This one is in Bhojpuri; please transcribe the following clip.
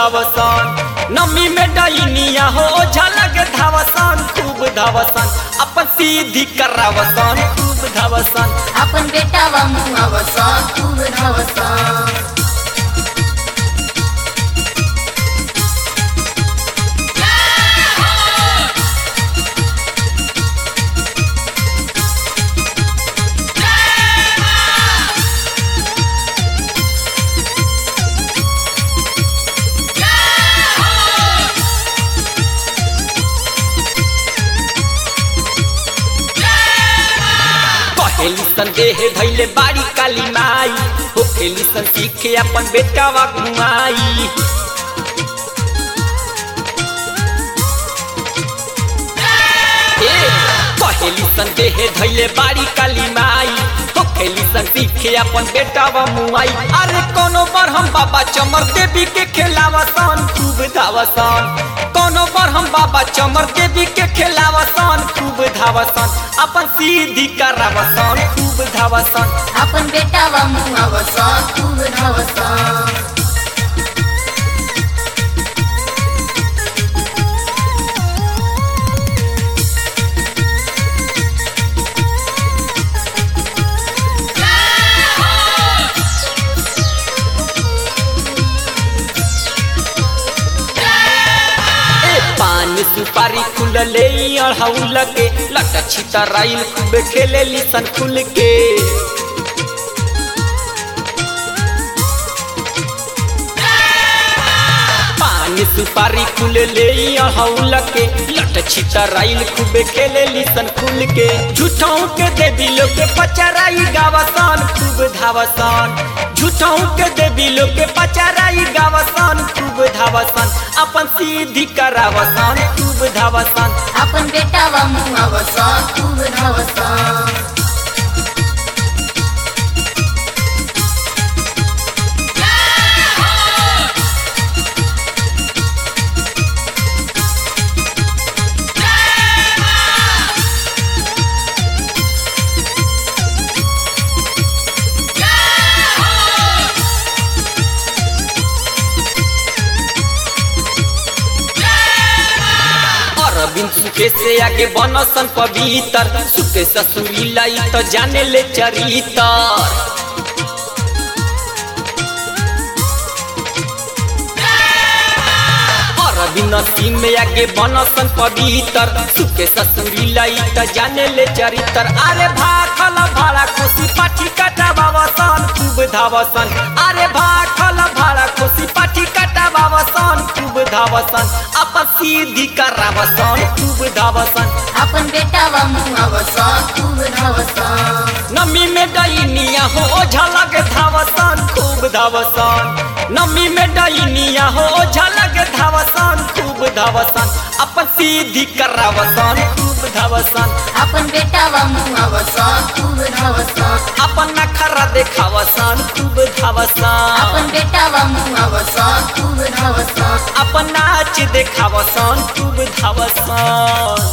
धावसन नमी में डैनिया हो झलक धावसन खूब धावसन अपन सीधी करावसन खूब धावसन आपण बेटावा मुआवसा खूब धावसा कहेली संदेह धैले बाड़ी काली माई हो खेली सन सीखे अपन बेटावा घुमाई ए, कहेली संदेह धैले बाड़ी काली माई हो खेली सन सीखे अपन बेटावा मुआई अरे कोनो बार हम बाबा चमर देवी के खेलावसन खूब धावसन कोनो बार हम बाबा चमर देवी के खेलावसन खूब धावसन अपन सीधी करावसन खूब धावसन आपण बेटावा मुआवसा खूब धावसा ए पान सुपारी खुलले अढ़ौल के लट छितराइल खूब खेले सन खुल के पान सुपारी खुलले अढ़ौल के लट छितराइल खूब खेले सन खुल के झूठों के देवी लोग के पचराई गावसन खूब धावसन झूठों के देवी लोग के पचराई गावसन खूब धावसन अपन सीधी करावसन खूब धावसन आपण बेटावा मुआवसा खूब धावसा अरविंद सुखे से आगे बनसन पवित्र सुखे ससुरी लाई तो जाने ले चरितर अरविंद सिंह में आगे बनसन पवित्र सुखे ससुरी लाई तो जाने ले चरित्र अरे भाखल भाड़ा खुशी पाठी कटा बाबसन खूब धावसन अरे भाखल भाड़ा खुशी पाठी कटा बाबसन खूब धावसन अपन सीधी करावसन खूब धावसन आपण बेटावा मुआवसा खूब धावसा नमी में डैनिया हो झलक धावसन खूब धावसन नमी में डैनिया हो झलक धावसन खूब धावसन अपन सीधी करावसन खूब धावसन आपण बेटावा मुआवसा खूब धावसा अपन नखरा देखावसन खूब धावसन आपण बेटावा मुआवसा खूब धावसा अपन नाच देखावसन खूब धावसन